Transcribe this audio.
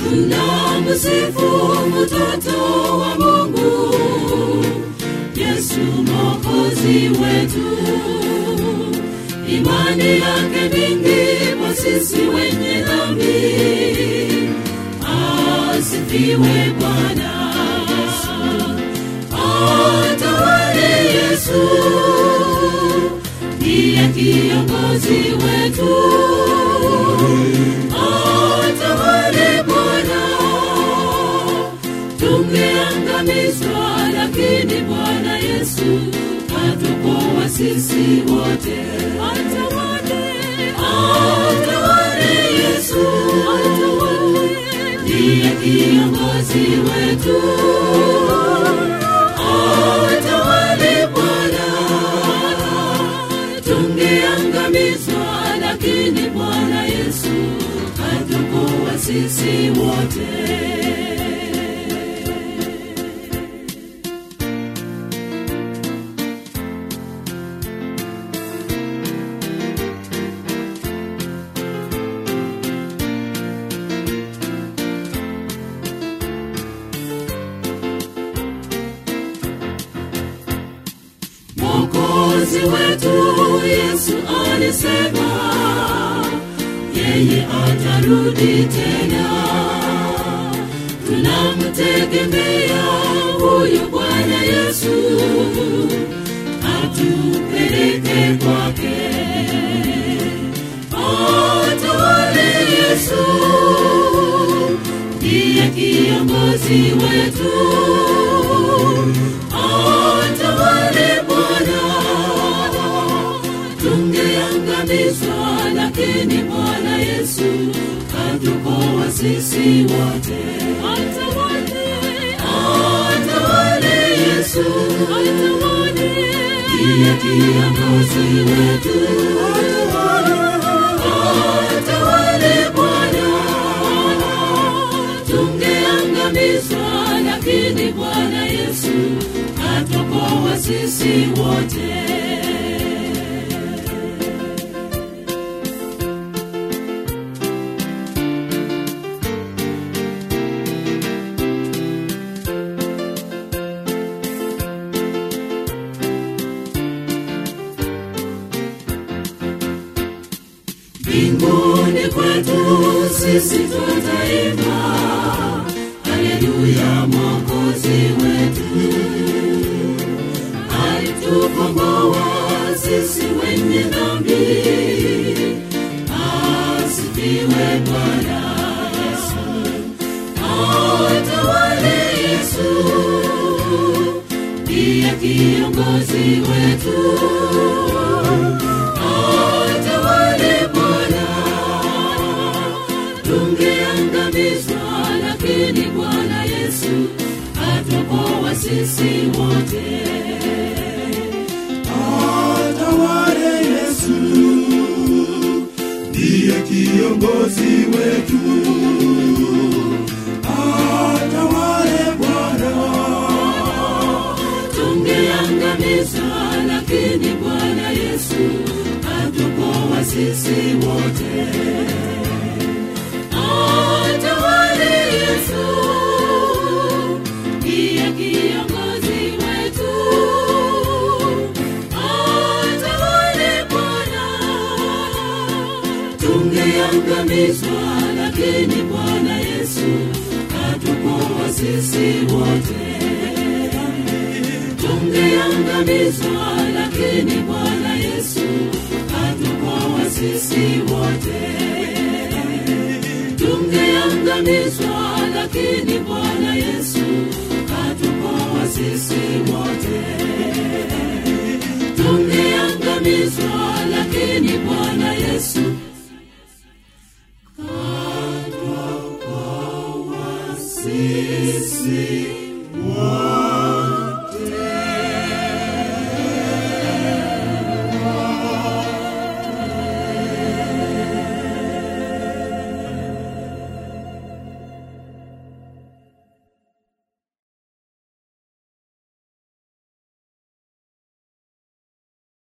tunamsifu mtoto wa mungu yesu mokozi wetu imani yake mingi kwa sisi wenye dhambi asifiwe bwana atawale yesu ndiye kiongozi wetu atawale bwana tungeangamizwa lakini bwana yesu atukoa sisi wote atawale atawale yesu atawale ndiye kiongozi wetu atawale bwana tungeangamizwa lakini bwana yesu atukoa sisi wote mwokozi wetu yesu alisema yeye atarudi tena tunamtegemea huyu bwana yesu atupeleke kwake atawale yesu ndiye kiongozi wetu atawale bwana tungeangamizwa lakini bwana yesu katukoa sisi wote atawale atawale yesu atawale ndiye kiongozi wetu atawale bwana tungeangamizwa lakini bwana yesu atukoa sisi wote mbinguni kwetu sisi tutaimba haleluya mwokozi wetu alitukomboa sisi wenye dhambi asifiwe bwana yesu atawale yesu ndiye kiongozi wetu atawale bwana tungeangamizwa lakini bwana yesu atukoa sisi wote atawale yesu ndiye kiongozi wetu atawale bwana tungeangamizwa lakini bwana yesu atukoa sisi wote atawale yesu ndiye kiongozi wetu atawale bwana tungeangamizwa lakini bwana yesu atukoa sisi wote tungeangamizwa lakini bwana yesu atukoa sisi wote tungeangamizwa lakini bwana yesu atukoa sisi wote tungeangamizwa lakini bwana yesu atukoa sisi